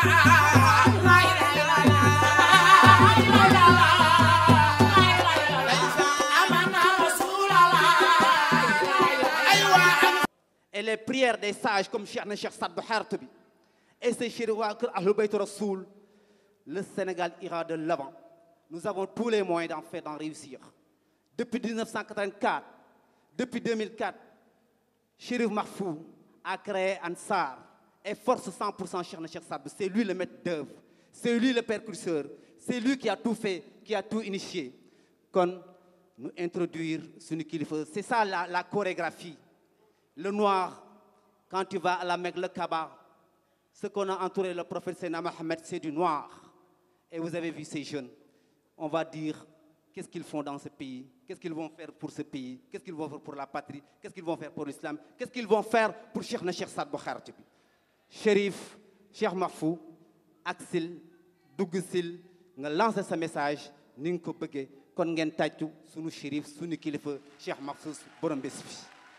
et les prières des sages comme Cheikh na Cheikh Saad Bou xaaratu bi et ses chérifs waa kër Ahlul Bayt Rasoul le Sénégal ira de l'avant nous avons tous les moyens d'en faire d'en réussir depuis 1984 depuis 2004 Chérif Mahfou a créé Ansar et force 100% Cheikh na Cheikh Saad Bou c'est lui le maître d'œuvre c'est lui le précurseur c'est lui qui a tout fait qui a tout initié kon nous introduire suñu kilifa c'est ça la la chorégraphie le noir, quand tu vas à la Mecque, le Kaaba, ce qu'on a entouré le prophète Sénat Mohamed, c'est du noir. Et vous avez vu ces jeunes. On va dire qu'est-ce qu'ils font dans ce pays, qu'est-ce qu'ils vont faire pour ce pays, qu'est-ce qu'ils vont faire pour la patrie, qu'est-ce qu'ils vont faire pour l'islam, qu'est-ce qu'ils vont faire pour Cheikh na Cheikh Saad Bou Xaaratu bi Chérif Cheikh Mahfou aksil dugg sil nga lancer sa message ni nga ko bëggee kon ngeen tàccu sunu chérif sunu kilifa Cheikh Mahfou borom bés bi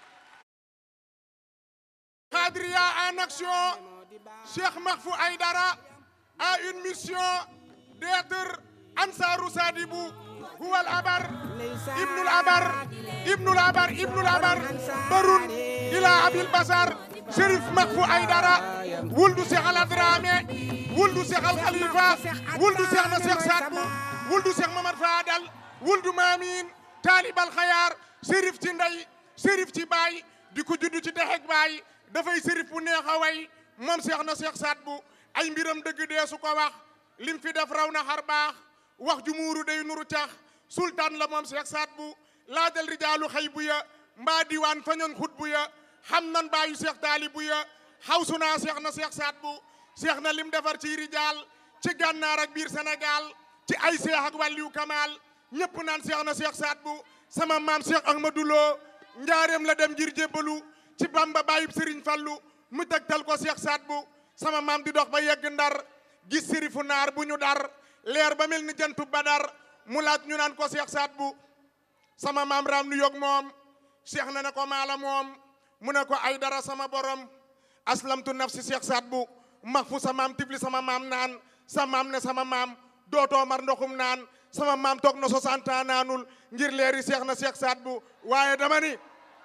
Khadria en action, Cheikh Mahfou Aïdara a une mission d'être Ansarou Sadibou, Houal Abar, Ibnul Abar, Ibnul Abar, Ibnul Abar, Baroun, Ila Abil Bazar, Sherif Mahfou Aïdara, Wuldu Cheikh Al Dramé, Wuldu Cheikh Al Khalifa, Wuldu Cheikh na Cheikh Sadbou, Wuldu Cheikh Mamad Fadal, Wuldu Mamin, Talib Al Khayar, Sherif ci ndey, Sherif ci baay, di ko juddu ci dexek baay, dafay sërif bu neex a way moom seex na seex saat bu ay mbiram dëgg dee su ko wax lim fi def raw na xar baax wax ju muuru day nuru tax sultaan la moom seex saat bu laajal rijaalu xëy bu ya mbaa diwaan fañoon xut bu ya xam nan baayu seex taali bu ya xawsu naa seex na seex saat bu seex na lim defar ci rijaal ci gànnaar ak biir Sénégal ci ay seex ak wàlliyu kamaal ñëpp naan seex na seex saat bu sama maam seex Ahmadou Lo njaareem la dem ngir jébbalu ci bamba bàyyib sëriñ fallu mu tegtal ko seex saat bu sama maam di dox ba yegg ndar gis sërifu naar bu ñu dar leer ba mel ni jantu badar mu laaj ñu naan ko seex saat bu sama maam raam nu yog moom seex na ne ko maala moom mu ne ko ay dara sama borom aslamtu nafsi seex saat bu max fu sa maam tifli sama maam naan sa maam ne sama maam dootoo mar ndoxum naan sama maam toog na 60 ans naanul ngir leeri seex na seex saat bu waaye dama ni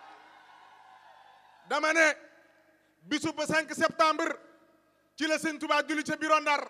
dama ne bisu ba 5 septembre ci la sëñ Tuubaa julli ca biro Ndar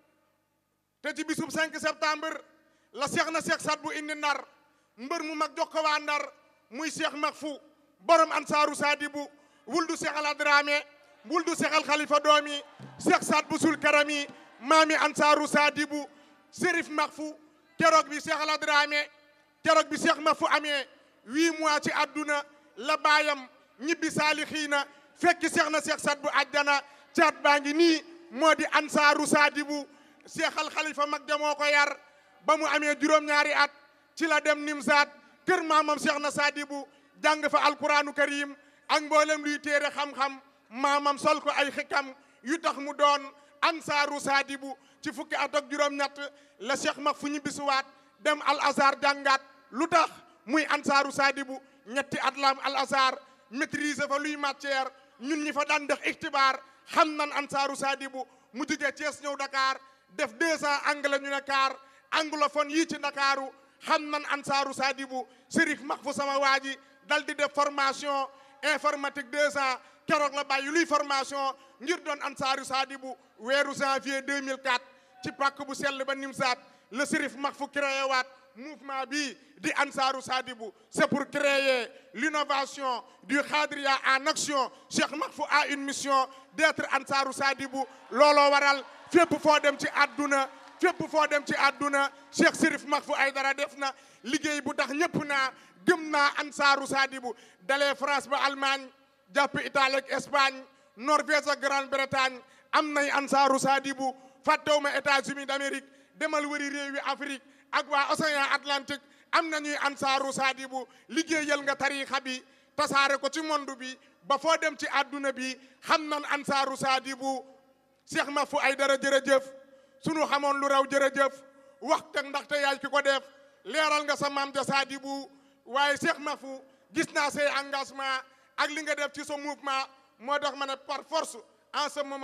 te ci bisub 5 septembre la seex na seex saat bu indi Ndar mbër mu mag jox ko waa Ndar muy seex Mahfou borom ansaaru saadibu wuldu seex al adraame wuldu seex al xalifa doomi seex saat bu sul karami maami ansaaru saadibu sérif Mahfou keroog bi seex al adraame keroog bi seex Mahfou amee huit mois ci àdduna la baayam ñibbi saalixiina fekki seex na seex saat bu àjjana caat baa ngi nii moo di ansaaru saadibu seexal xalifa mag ja moo ko yar ba mu amee juróom-ñaari at ci la dem nimsaat kër maamam seex na saadibu jàng fa alquraanu karim ak mboolem luy téere xam-xam maamam sol ko ay xikam yu tax mu doon ansaaru saadibu ci fukki at ak juróom-ñett la seex mag fu ñu bisuwaat dem al azhar jàngaat lu tax muy ansaaru saadibu ñetti at lam al azhar maîtriser fa luy matière ñun ñi fa daan def ixtibaar xam nan ansaaru saadibu mu jógee Thiès ñëw Dakar def deux ans anglais ñu ne kaar anglophone yii ci Ndakaaru xam nan ansaaru saadibu Chérif Mahfou sama waa ji dal di def formation informatique deux ans keroog la bàyyi luy formation ngir doon ansaaru saadibu weeru janvier 2004 ci pàkk bu sell ba Nimsaat le Chérif Mahfou créé waat mouvement bi di ansaaru saadibu c'est pour créer l'innovation du Khadria en action Cheikh Mahfou a une mission d'être ansaaru saadibu looloo waral fépp foo dem ci àdduna fépp foo dem ci àdduna Cheikh Chérif Mahfou Aïdara def na liggéey bu tax ñëpp naa gëm naa ansaaru saadibu dalee France ba Allemagne jàpp Italie ak Espagne Norvège ak Grande-Bretagne am nay ansaaru saadibu fàttewuma États-Unis d'Amérique demal wëri réewi Afrique ak waa Océan Atlantique am na ñuy ansaaru saadibu liggéeyal nga tariixa bi tasaare ko ci monde bi ba foo dem ci àdduna bi xam nan ansaaru saadibu Cheikh Mahfou Aïdara jërëjëf sunu xamoon lu raw jërëjëf waxta ndaxte yaay ki ko def leeral nga sa maam ja saadibu waaye Cheikh Mahfou gis naa say engagement ak li nga def ci sa mouvement moo tax ma ne par force en ce moment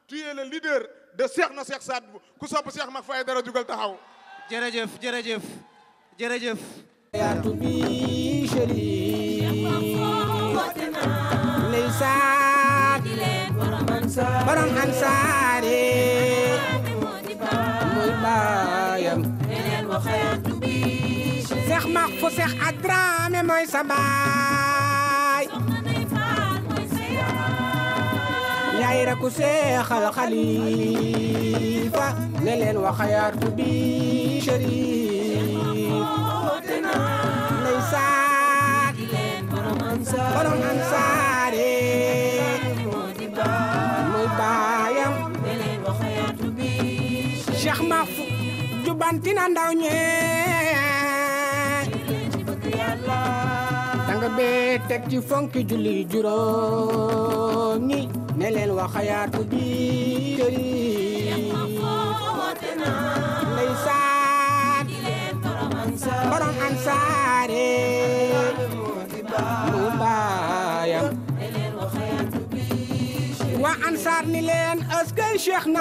tu es le leader de Cheikh na Cheikh Saad Bou ku sopp Cheikh Mahfou Aïdara jugal taxaw jërëjëf jërëjëf jërëjëf yaatu bi chéri ndeysaan borom ansaare mooy baayam seex max fu seex adraame mooy sa baay yaay rakku seexal xalifa ne leen wax yaatu bi chéri ndeysaan borom ansaare muy baayam Cheikh Mahfou jubantina ndaw ñe danga bee teg ci fonki julli juróom ñi ne leen wax yaatu bi chéri ndeysaan borom ansaare mu baayam waa ansaar ni leen askay cheikh na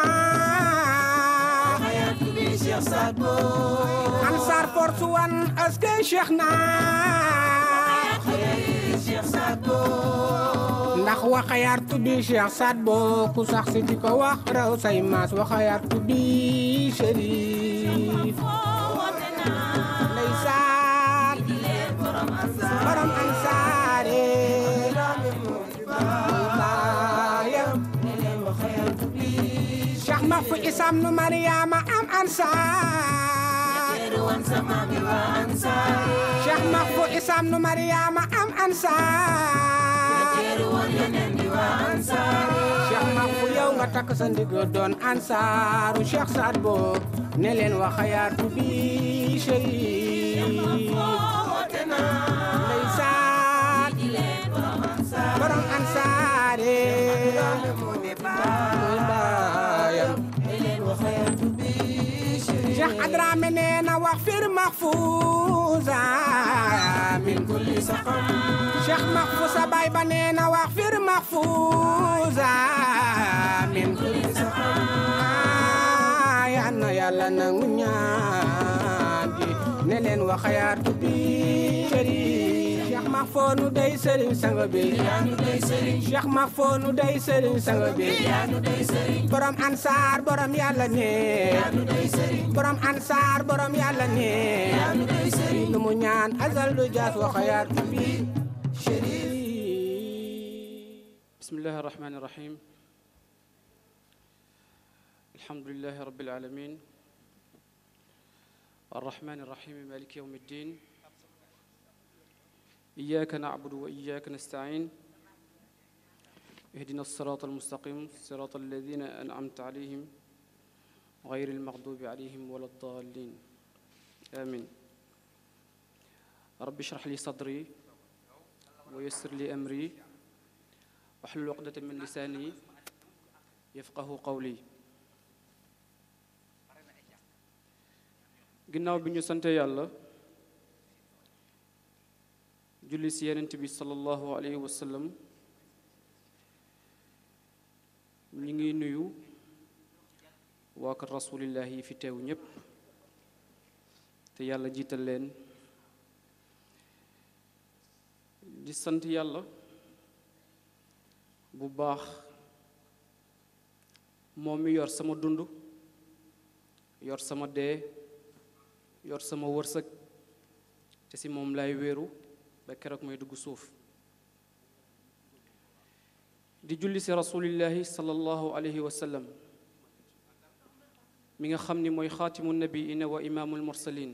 ansaar force one askay cheikh na ndax waxayaar tuddi cheikh Saad Bou ku sax si di ko wax raw say maas waxayaar tuddi chérif ndeysaan borom ansaare muy baayam Cheikh Mahfou isam nu Mariama am ansaar Cheikh Mahfou isam nu Mariama am ansaar Cheikh Mahfou yow nga takk sa ndigg doon ansaaru Cheikh Saad Bou ne leen waxayaatu bi chérif ndeysaan borom ansaare muy baayam Cheikh Adrame nee na wax fir Mahfouza min kulli saqam Cheikh Mahfou sa baay ba nee na wax fir Mahfouza min kulli saqam yal na yàlla nangu ñaan gi ne leen waxayaatu bi Chérif Cheikh Mahfou nu day sëriñ sang bi Cheikh Mahfou nu day sëriñ sang bi borom ansaar borom yàlla ne borom ansaar borom yàlla ne lu mu ñaan azal du jaas waxayaatu bi Chérif بسم الله الرحمن الرحيم الحمد لله رب العالمين الرحمن الرحيم مالك يوم الدين إياك نعبد وإياك نستعين اهدنا الصراط المستقيم صراط الذين أنعمت عليهم غير المغضوب عليهم ولا الضالين آمين رب اشرح لي صدري ويسر لي أمري واحلل عقدة من لساني يفقه قولي ginnaaw bi ñu sante yàlla julli si yenent bi sallallahu alayhi wa sallam ñi ngi nuyu waa kër rasulillah yi fi teew ñépp te yàlla jiital leen di sant yàlla bu baax moom mi yor sama dund yor sama dee yor sama wërsëg te si moom lay wéeru ba keroog may dugg suuf di julli si rasulillahi sallallahu alayhi wa sallam mi nga xam ni mooy xaatimu nabiina wa imaamul mursalin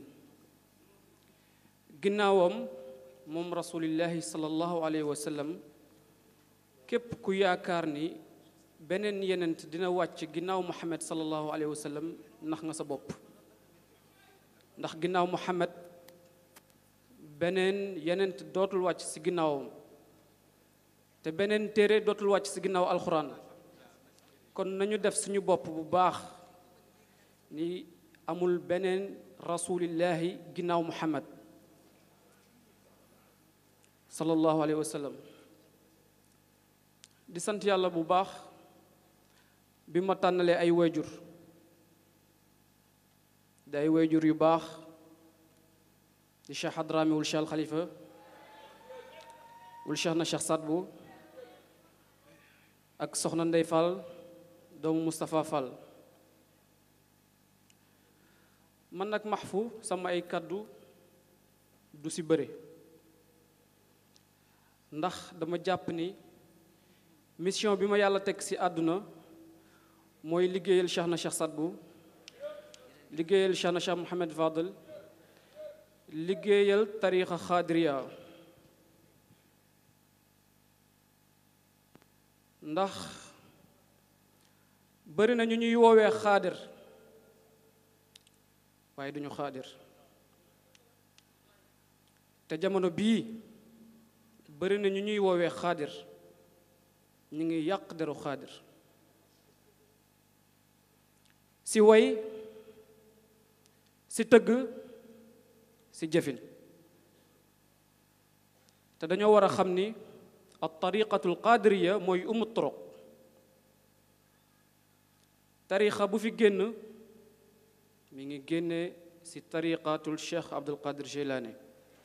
ginnaawam moom rasulillahi sallallahu alayhi wa sallam képp ku yaakaar ni beneen yenent dina wàcc ginnaaw muhammad sallallahu alayhi wa sallam nax nga sa bopp ndax ginnaaw muhammad beneen yenent dootul wàcc ci ginnaawam te beneen téere dootul wàcc ci ginnaaw alxuraan kon nañu def suñu bopp bu baax ni amul beneen rasulillahi ginnaaw muhammad sallallahu alayhi wa sallam di sant yàlla bu baax bi ma tànnalee ay wayjur di ay wayjur yu baax di Cheikh Hadrami wul Cheikh al Khalifa wul Cheikh na Cheikh Sadbu ak soxna Ndey Fall doomu Moustapha Fall man nag maxfu sama ay kàddu du ci bëre ndax dama jàpp ni mission bi ma yàlla teg ci àdduna mooy liggéeyal Cheikh na Cheikh Sadbu liggéeyal Cheikh na Cheikh Mohamed Fadel liggéeyal tarixa xaadiriya ndax bëri na ñu ñuy woowee xaadir waaye duñu xaadir te jamono bii bëri na ñu ñuy woowee xaadir ñu ngi yàq deru xaadir si way si tëgg si jëfin te dañoo war a xam ni al tariqatul qadiriya mooy umu turuq tariqa bu fi génn mi ngi génne si tariqatul cheikh abdul qadir jilani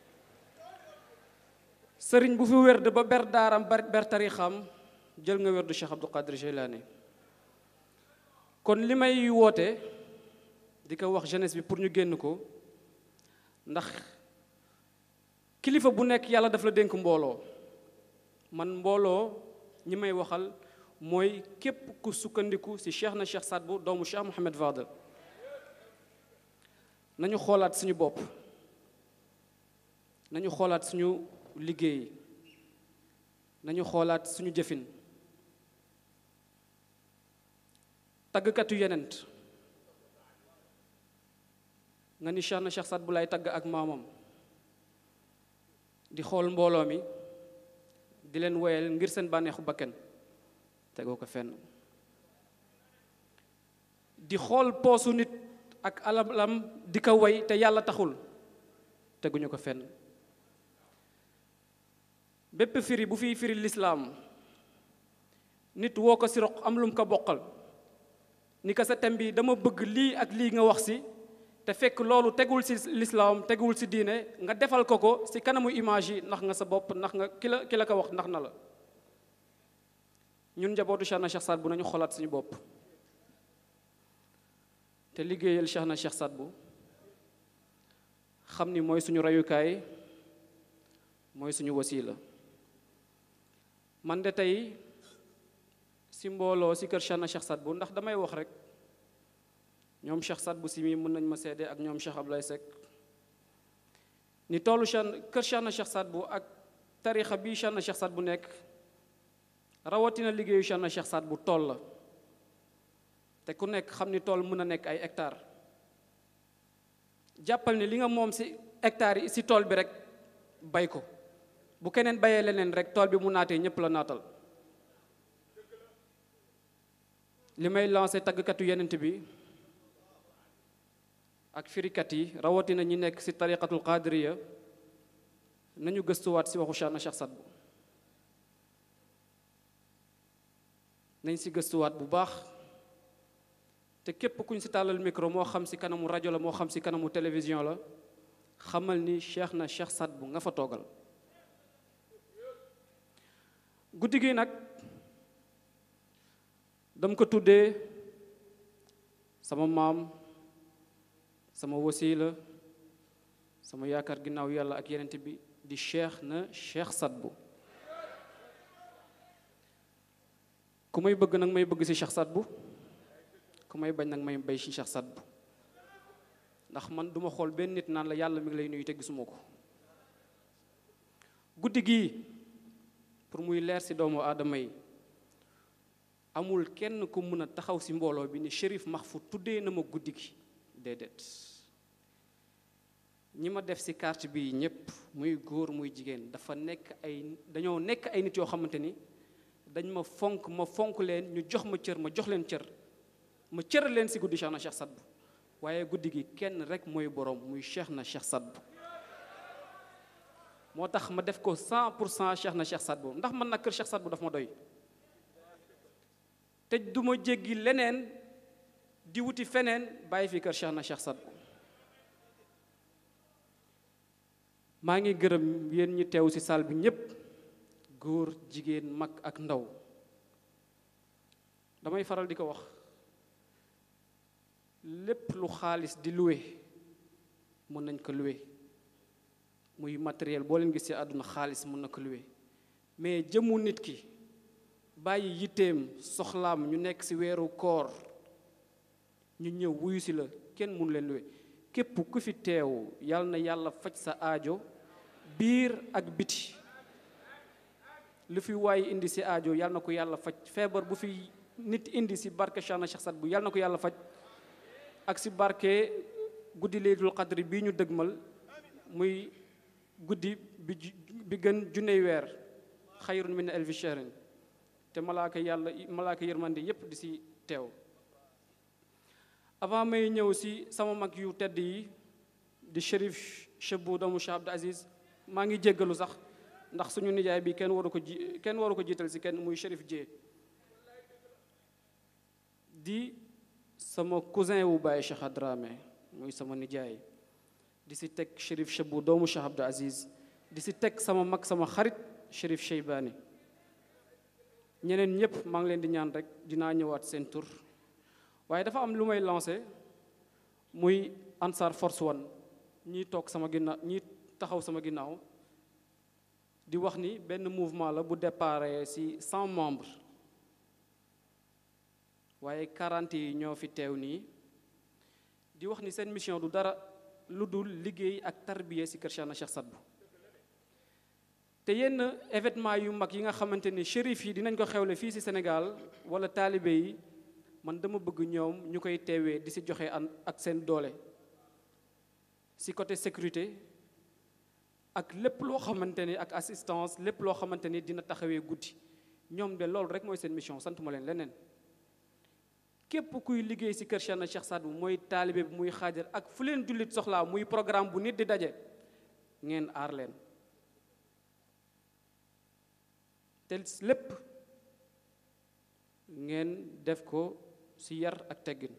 sëriñ bu fi wérd ba ber daaram ber tariqam jël nga wérdu cheikh abdul qadir jilani kon li may woote di ko wax jeunesse bi pour ñu génn ko ndax kilifa bu nekk yàlla daf la dénk mbooloo man mbooloo ñi may waxal mooy képp ku sukkandiku ci cheikh na cheikh Sadbu doomu cheikh Mohamed Fadel nañu xoolaat suñu bopp nañu xoolaat suñu liggéey nañu xoolaat suñu jëfin taggkatu yenent nga ni cheikh na cheikh Sadbu lay tagg ak maamam di xool mbooloo mi di leen woyal ngir seen bànneexu bakken tegoo ko fenn di xool poosu nit ak alalam di ko woy te yàlla taxul teguñu ko fenn bépp firi bu fiy firi lislaam nit woo ko si roq am lum ko boqal ni ko sa tem bi dama bëgg lii ak lii nga wax si te fekk loolu tegul ci lislaam tegul ci diine nga defal ko ko ci kanamu image yi ndax nga sa bopp ndax nga ki la ki la ko wax ndax na la ñun njabootu Cheikh na Cheikh Saad bu nañu xoolaat suñu bopp te liggéeyal Cheikh na Cheikh Saad bu xam ni mooy suñu rayukaay mooy suñu wasiila man de tey ci mbooloo ci kër Cheikh na Cheikh Saad bu ndax damay wax rek ñoom Cheikh Saad bu si mii mën nañ ma seede ak ñoom Cheikh Ablaye Seck ni toolu Cheikh kër Cheikh na Cheikh Saad bu ak tarixa bii Cheikh na Cheikh Saad bu nekk rawatina liggéeyu Cheikh na Cheikh Saad bu tool la te ku nekk xam ni tool mën a nekk ay hectare jàppal ni li nga moom si hectare yi si tool bi rek bay ko bu keneen bayee leneen rek tool bi mu naatee ñépp la naatal li may lancé taggkatu yenent bi ak firikat yi rawatina ñi nekk ci tariqatul qadiriya nañu gëstuwaat ci waxu Cheikh na Cheikh Sadbu nañ ci gëstuwaat bu baax te képp kuñ ci tàllal micro moo xam ci kanamu rajo la moo xam ci kanamu télévision la xamal ni Cheikh na Cheikh Sadbu nga fa toogal guddi gi nag dam ko tuddee sama maam sama wasiila sama yaakaar ginnaaw yàlla ak yenent bi di cheikh na cheikh Sadbu ku may bëgg nag may bëgg ci cheikh Sadbu ku may bañ nag may bay ci cheikh Sadbu ndax man duma xool benn nit naan la yàlla mi ngi lay nuyu te gisuma ko guddi gii pour muy leer ci doomu aadama yi amul kenn ku mën a taxaw ci mbooloo bi ni Chérif Mahfou tuddee na ma guddi gi déedéet ñi ma def ci carte bi ñépp muy góor muy jigéen dafa nekk ay dañoo nekk ay nit yoo xamante ni dañ ma fonk ma fonk leen ñu jox ma cër ma jox leen cër ma cëral leen ci guddi Cheikh na Cheikh Sadbu waaye guddi gi kenn rek mooy boroom muy Cheikh na Cheikh Sadbu moo tax ma def ko 100 pour cent Cheikh na Cheikh Sadbu ndax man nag kër Cheikh Sadbu daf ma doy te duma jéggi leneen di wuti feneen bàyyi fi kër Cheikh na Cheikh Sadbu maa ngi gërëm yéen ñi teew ci salle bi ñépp góor jigéen mag ak ndaw damay faral di ko wax lépp lu xaalis di loué mën nañ ko loué muy matériel boo leen gis ci àdduna xaalis mën na ko loué mais jëmu nit ki bàyyi yitteem soxlaam ñu nekk ci weeru koor ñu ñëw wuyu ci la kenn mënu leen loué képp ku fi teew yal na yàlla faj sa aajo biir ak biti lu fi waaye indi ci aajo yal na ko yàlla faj feebar bu fi nit indi ci barke Cheikh na Cheikh Sadbu yal na ko yàlla faj ak ci barke guddi Laylatul Qadri bii ñu dëgmal muy guddi bi bi gën junney weer xayrun min alfi shahrin te malaaka yàlla malaaka yërmande yépp di ci teew avant may ñëw ci sama mag yu tedd yi di Chérif Chebou doomu Cheikh Abdou Aziz maa ngi jéggalu sax ndax suñu nijaay bi kenn waru ko ji kenn waru ko jiital ci kenn muy Chérif Dié di sama cousin wu Baye Cheikh Dramé muy sama nijaay di ci teg Chérif Chebou doomu Cheikh Abdou Aziz di ci teg sama mag sama xarit Chérif Cheybani ñeneen ñëpp maa ngi leen di ñaan rek dinaa ñëwaat seen tur waaye dafa am lu may lancé muy Ansar Force One ñii toog sama ginnaaw ñii taxaw sama ginnaaw di wax ni benn mouvement la bu déparé ci cent membres waaye quarante yi ñoo fi teew nii di wax ni seen mission du dara lu dul liggéey ak tarbiya ci kër Cheikh na Cheikh Sadbu te yenn événement yu mag yi nga xamante ni shérif yi dinañ ko xewle fii ci Sénégal wala taalibe yi man dama bëgg ñoom ñu koy teewee di ci joxe an ak seen doole ci côté sécurité ak lépp loo xamante ni ak assistance lépp loo xamante ni dina taxawee guddi ñoom de loolu rek mooy seen mission sant ma leen leneen képp kuy liggéey ci kër Cheikh na Cheikh Sadbu mooy taalibe bi muy xaajar ak fu leen jullit soxlaa muy programme bu nit di daje ngeen aar leen te lépp ngeen def ko ci yar ak teggin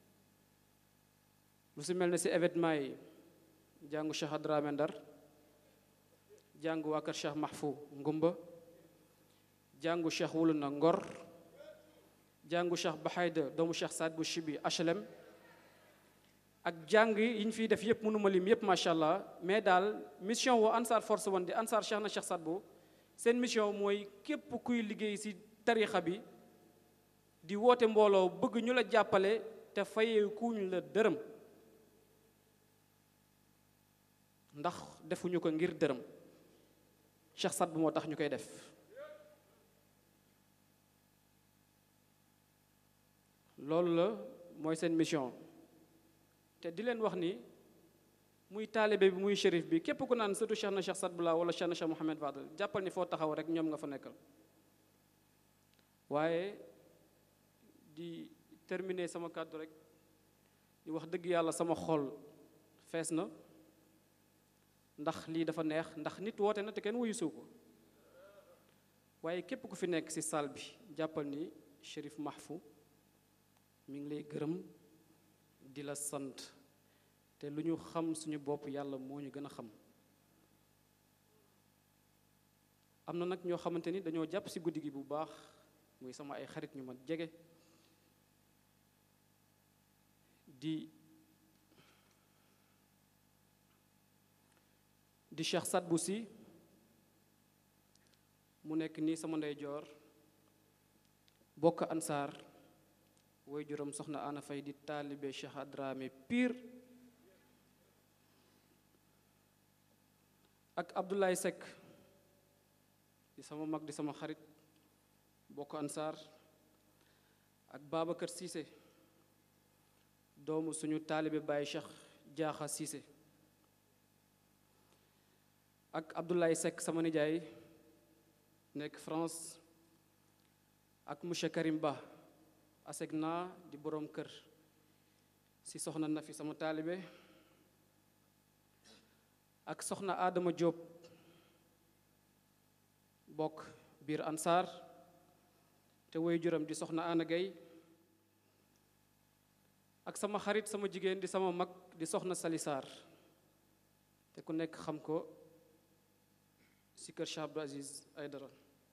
lu ci mel ne ci événement yi jàngu Cheikh Dramé Ndar jàngu waa kër Cheikh Mahfou Ngumba jàngu Cheikh Wulu na Ngor jàngu Cheikh Bahayda doomu Cheikh Saad bu Chibi HLM ak jàng yi ñu fiy def yëpp mënuma lim yëpp macha allah mais daal mission wu Ansar Force One di Ansar Cheikh na Cheikh Saad bu seen mission mooy képp kuy liggéey ci tarixa bi di woote mbooloo bëgg ñu la jàppale te fayee kuñ la dërëm ndax defuñu ko ngir dërëm Cheikh Sadbu moo tax ñu koy def loolu la mooy seen mission te di leen wax ni muy taalibe bi muy shérif bi képp ku naan surtout Cheikh na Cheikh Sadbu la wala Cheikh na Cheikh Mouhamed Fadel jàppal ni foo taxaw rek ñoom nga fa nekkal waaye di terminer sama kàddu rek di wax dëgg yàlla sama xol fees na ndax lii dafa neex ndax nit woote na te kenn wuyu suu ko waaye képp ku fi nekk ci salle bi jàppal ni Chérif Mahfou mi ngi lay gërëm di la sant te lu ñu xam suñu bopp yàlla moo ñu gën a xam am na nag ñoo xamante ni dañoo jàpp ci guddi gi bu baax muy sama ay xarit ñu ma jege di di Cheikh Sadbu si mu nekk nii sama ndeyjoor bokk ansaar woy juróom soxna Ana Fay di taalibe Cheikh Dramé Pire ak Abdoulaye Seck di sama mag di sama xarit bokk ansaar ak Babacar Cissé doomu suñu taalibe Baye Cheikh Jaaxa Cissé ak Abdoulaye Seck sama nijaay nekk France ak monsieur Karim Ba aseg naa di boroom kër ci soxna Nafi sama taalibe ak soxna Adama Diop bokk biir Ansar te woy juram di soxna Ana Gueye ak sama xarit sama jigéen di sama mag di soxna Sali Sarr te ku nekk xam ko si kër Cheikh Abdou Aziz Aydara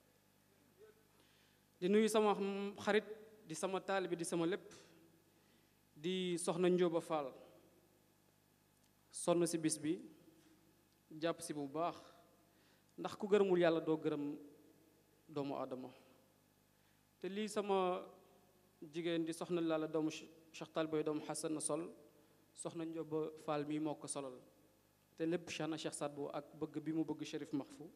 di nuyu sama xarit di sama taalibi di sama lépp di soxna Njóoba Fall sonn si bis bi jàpp si bu baax ndax ku gërëmul yàlla doo gërëm doomu aadama te lii sama jigéen di soxna Lalla doomu Cheikh Talibé doomu Xasan na sol soxna Njóoba Fall mii moo ko solal te lépp Cheikh na Cheikh Sadbu ak bëgg bi mu bëgg Chérif Mahfou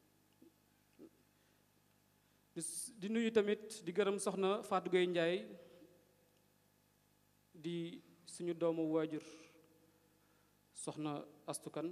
di nuyu tamit di gërëm soxna Fatou Gueye Ndiaye di suñu doomu waajur soxna astukan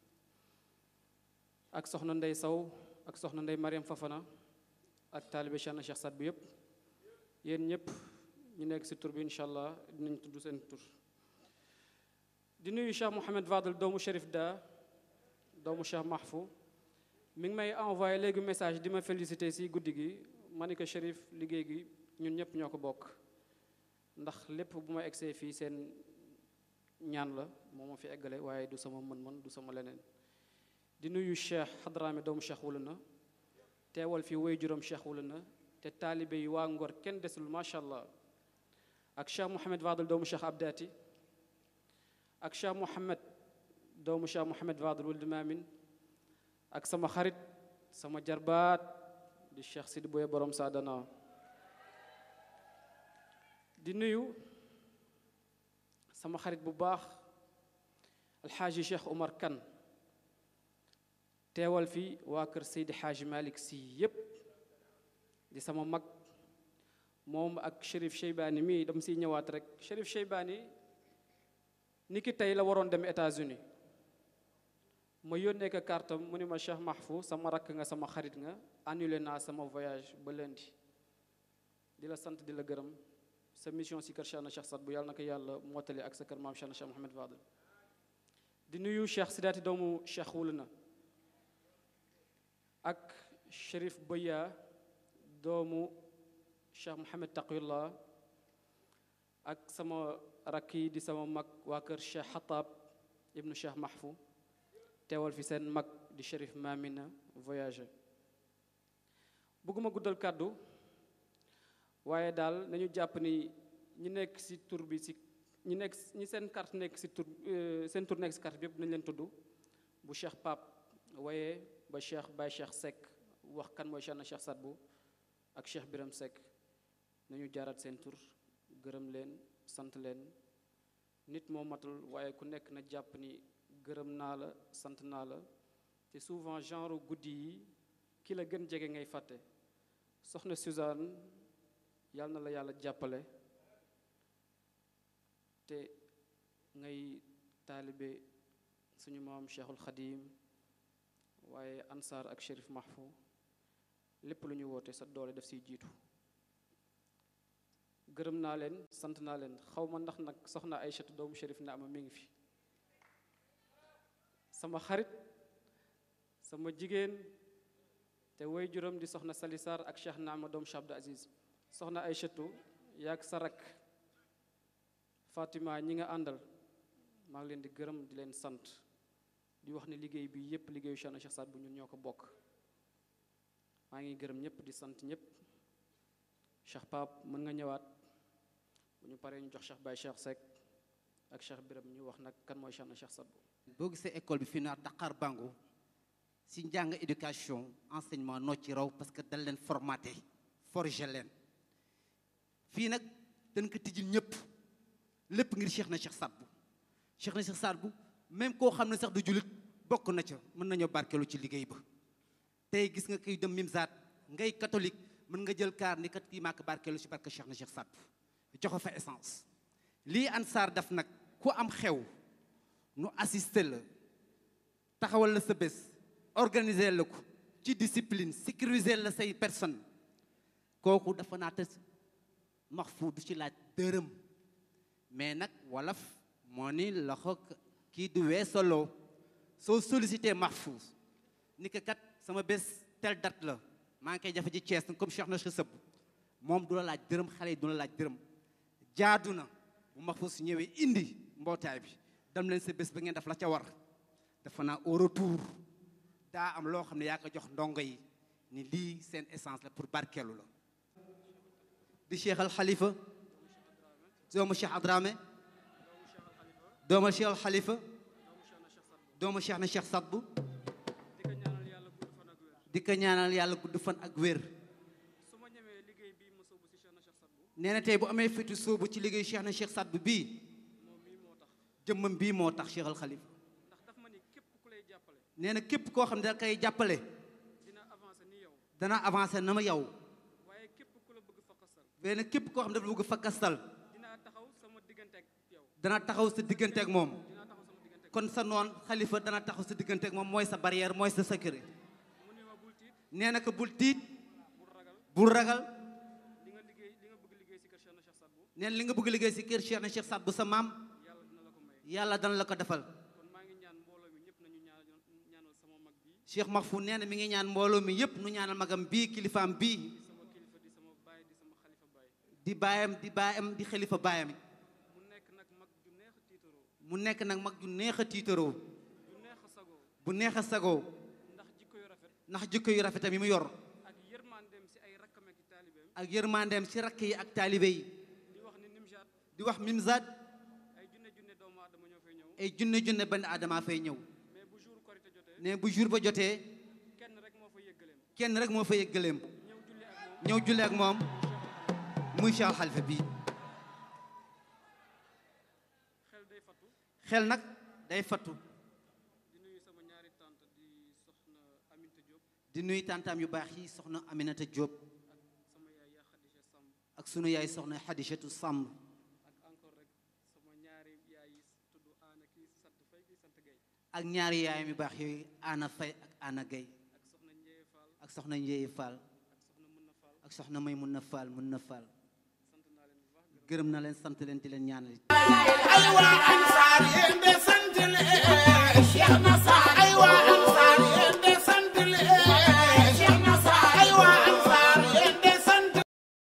ak soxna ndey saw ak soxna ndey mariam fafana ak taalibe Cheikh na Cheikh Saad bu yëpp yéen ñëpp ñu nekk si tur bi incha allah dinañ tudd seen tur di nuyu Cheikh Mouhamed Fadel doomu Chérif Da doomu Cheikh Mahfou mi ngi may envoyé léegi message di ma félicité si guddi gi ma ni ko Chérif liggéey gi ñun ñëpp ñoo ko bokk ndax lépp bu ma egsee fii seen ñaan la moo ma fi eggale waaye du sama mën-mën du sama leneen di nuyu Cheikh Hadrami doomu Cheikh wula na teewal fi woy juróom Cheikh wula na te taalibe yi waa Ngor kenn desul macha allah ak Cheikh Mouhamed Fadel doomu Cheikh Abdati ak Cheikh Mouhamed doomu Cheikh Mouhamed Fadel wuld Maamin ak sama xarit sama jarbaat di Cheikh Sidi Boye borom Sadana di nuyu sama xarit bu baax alxaaji Cheikh Omar Kan teewal fi waa kër Seydi Xaaji Malick si yépp di sama mag moom ak Chérif Cheybani mii dam siy ñëwaat rek Chérif Cheybani ni ki tey la waroon dem États-Unis ma yónnee ko kartam mu ni ma Cheikh Mahfou sama rakk nga sama xarit nga annulé naa sama voyage ba lundi di la sant di la gërëm sa mission si kër Cheikh na Cheikh Saad bu yàlla na ko yàlla mottali ak sa kër maam Cheikh na Cheikh Mouhamed Fadel di nuyu Cheikh Sidaati doomu Cheikh wul na ak Chérif Boya doomu Cheikh Mouhamed Taqiyullah ak sama rakk yi di sama mag waa kër Cheikh Xataab ibnu Cheikh Mahfou teewal fi seen mag di Chérif Mamina voyagé bëgguma guddal kàddu waaye daal nañu jàpp ni ñi nekk ci tur bi ci ñi nekk ñi seen carte nekk ci tur seen tur nekk ci carte bi yëpp nañ leen tudd bu Cheikh Pape waaye ba Cheikh Baye Cheikh Seck wax kan mooy Cheikh na Cheikh Sadbu ak Cheikh Biram Seck nañu jaaraat seen tur gërëm leen sant leen nit moo matul waaye ku nekk na jàpp ni gërëm naa la sant naa la te souvent genre guddi yi ki la gën jege ngay fàtte soxna Suzanne yàlla na la yàlla jàppale te ngay taalibe suñu maam Cheikhul Khadim waaye Ansar ak Chérif Mahfou lépp lu ñu woote sa doole def siy jiitu gërëm naa leen sant naa leen xaw ma ndax nag soxna Aïchatu doomu Chérif na ama mi ngi fi sama xarit sama jigéen te woy juróom di soxna Sali Sarr ak Cheikh Naama doomu Cheikh Abdou Aziz soxna Aïchatu yaag sa rak Fatima ñi nga àndal maa ngi leen di gërëm di leen sant di wax ne liggéey bi yépp liggéeyu Cheikh na Cheikh Saad bu ñun ñoo ko bokk maa ngi gërëm ñëpp di sant ñëpp Cheikh Pape mën nga ñëwaat bu ñu paree ñu jox Cheikh Baye Cheikh Seck ak Cheikh Biram ñu wax nag kan mooy Cheikh na Cheikh Saad bu boo gisee école bi fii naa Dakar Bango si njàng éducation enseignement noo ci raw parce que dal leen formaté forger leen fii nag dañ ko tijjil ñëpp lépp ngir Cheikh na Cheikh Saad bu Cheikh na Cheikh Saad bu même koo xam ne sax du julit bokk na ca mën nañoo barkeelu ci liggéey ba tey gis nga koy dem Mimzaat ngay catholique mën nga jël kaar ni kat kii maa ko barkeelu ci barke Cheikh na Cheikh Saad bu joxe fa essence lii Ansar daf nag ku am xew nu assister la taxawal la sa bés organiser la ko ci discipline sécuriser la say personne kooku dafa naa te Mahfou du ci laaj dërëm mais nag wolof moo ni loxo kii du weesoloo soo sollicité Mahfou ni ko kat sama bés tel date la maa ngi koy jafe ci Thiès comme Cheikh na Cheikh Sëb moom du la laaj dërëm xale yi du la laaj dërëm jaadu na bu Mahfouz ñëwee indi mbootaay bi dem leen sa bés ba ngeen def la ca war dafa naa au retour daa am loo xam ne yaa ko jox ndongo yi ni lii seen essence la pour barkeelu la di Cheikh al Khalifa doomu Cheikh Adramé doomu Cheikh al Khalifa doomu Cheikh na Cheikh Sadbu di ko ñaanal yàlla gudd fan ak wér su ma ñemee liggéey bii ma sóobu si Cheikh na Cheikh Sadbu nee na tey bu amee fitu sóobu ci liggéey Cheikh na Cheikh Sadbu bii moom mii moo tax jëmmam bii moo tax Cheikh al Khalifa ndax daf ma ni képp ku lay jàppale nee na képp koo xam ne da koy jàppale dina avancé ni yow dana avancé na ma yow waaye képp ku la bëgg fakkasal benn képp koo xam ne dafa bëgg fakkastal dinaa taxaw sama diggante ak yow dana taxaw sa diggante ak moom dinaa taxaw sama diggante ak kon sa noon xalifa dana taxaw sa diggante ak moom mooy sa barrière mooy sa sécurité mu ni ma bul tiit nee na ko bul tiit bul ragal bul ragal li nga liggéey li nga bëgg liggéey si kër Cheikh na Cheikh Sadbu nee na li nga bëgg liggéey si kër Cheikh na Cheikh Sadbu sa maam yàlla dina la ko may yàlla dana la ko defal kon maa ngi ñaan mbooloo mi ñëpp nañu ñaanal ñaanal sama mag bii Cheikh Mahfou nee na mi ngi ñaan mbooloo mi yépp nu ñaanal magam bii kilifaam bii di sama kilifa di sama baay di sama xalifa baay di baayam di baayam di xalifa baayam mu nekk nag mag ju neex a tiitaroo mu nekk nag mag ju neex a tiitaroo ju neex a sagoo bu neex a sagoo ndax jikko yu rafet ndax jikko yu rafetam yi mu yor ak yërmandeem si ay rakkam ak i taalibeem ak yërmandeem si rakk yi ak taalibe yi di wax ni Nimjaat di wax mimzaat ay junne junne doomu aadama ñoo fay ñëw ay junne junne benn aadama fay ñëw mais bu jour korité jotee ne bu jour ba jotee kenn rek moo fa yëggaleem kenn rek moo fa yëggaleem ñëw julli ak moom ñëw julle ak moom muy Cheikh Xalifa bii xel day fattu xel nag day fattu di nuyu sama ñaari tante di soxna Aminta Diop di nuy tantaam yu baax yi soxna Aminata Diop ak sama yaay yaa Khadija Samb ak sunu yaay soxna Xadijatu Samb ak encore rek sama ñaari yaay yi tudd Aana kii sant Fay kii sant Gay ak ñaari yaayam yu baax yooyu Ana Fay ak Ana Gay ak soxna Njeye Fall ak soxna Njéye Fall ak soxna Mën na Fall ak soxna May mun na Fall mun na Fall sant naa leen bu baax gërëm gërëm na leen sant leen di leen ñaanal ay